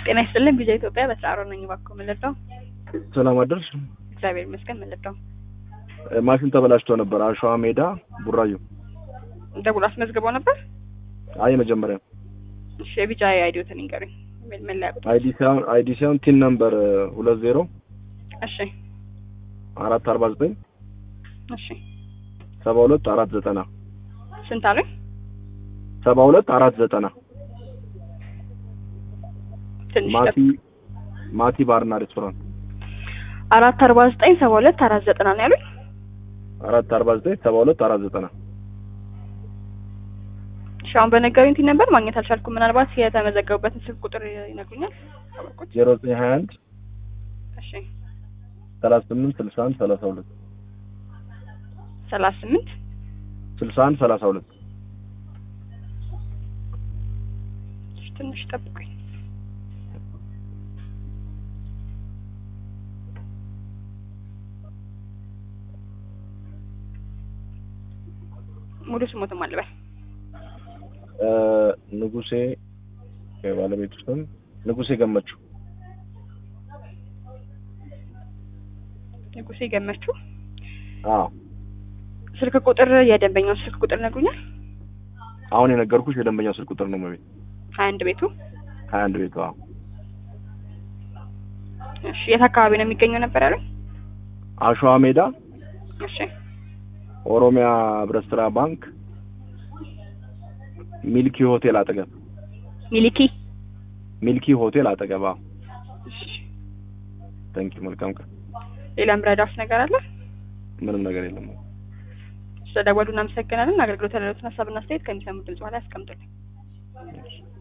ጤና ይስጥልን ቪዛ ኢትዮጵያ በስራ ነኝ። እባክዎ ምን ልርዳው? ሰላም አደርሽ። እግዚአብሔር ይመስገን ምን ልርዳው? ማሽን ተበላሽቶ ነበር አሸዋ ሜዳ ቡራዩ። ደውሎ አስመዝግበው ነበር? አይ የመጀመሪያ እሺ የቢጫ አይዲዎትን ይንገሩኝ። ምን መለያ ቁጥር? አይዲ ሳይሆን አይዲ ሳይሆን ቲን ነምበር ሁለት ዜሮ እሺ አራት አርባ ዘጠኝ እሺ ሰባ ሁለት አራት ዘጠና ስንት አሉኝ? ሰባ ሁለት አራት ዘጠና ትንሽ ማቲ ጠብ- ማቲ ባርና ሬስቶራንት አራት አርባ ዘጠኝ ሰባ ሁለት አራት ዘጠና ነው ያሉኝ። አራት አርባ ዘጠኝ ሰባ ሁለት አራት ዘጠና እሺ አሁን በነገሩኝ ቲን ነበር ማግኘት አልቻልኩም። ምናልባት የተመዘገቡበትን ስልክ ቁጥር ይነግሩኛል? አወቅኩት። ዜሮ ዘጠኝ ሀያ አንድ እሺ ሰላሳ ስምንት ስልሳ አንድ ሰላሳ ሁለት ሰላሳ ስምንት ስልሳ አንድ ሰላሳ ሁለት እሺ፣ ትንሽ ጠብቁኝ። ሙሉ ስሞትም አልበል ንጉሴ የባለቤቱ ስም ንጉሴ ገመችው ንጉሴ ገመችው። አዎ ስልክ ቁጥር የደንበኛውን ስልክ ቁጥር ነግሩኛል? አሁን የነገርኩሽ የደንበኛው ስልክ ቁጥር ነው መቤት ሀያ አንድ ቤቱ። ሀያ አንድ ቤቱ አዎ እሺ የት አካባቢ ነው የሚገኘው ነበር ያሉኝ? አሸዋ ሜዳ እሺ ኦሮሚያ ህብረት ስራ ባንክ ሚልኪ ሆቴል አጠገብ ሚሊኪ። ሚልኪ ሆቴል አጠገብ አዎ እሺ ታንኪ መልካም ቀን ሌላ ምረዳውስ ነገር አለ? ምንም ነገር የለም ስለደወሉ እናመሰግናለን። አገልግሎት ያለሉትን ሀሳብና አስተያየት ከሚሰሙት ድምጽ በኋላ ያስቀምጡልኝ። እሺ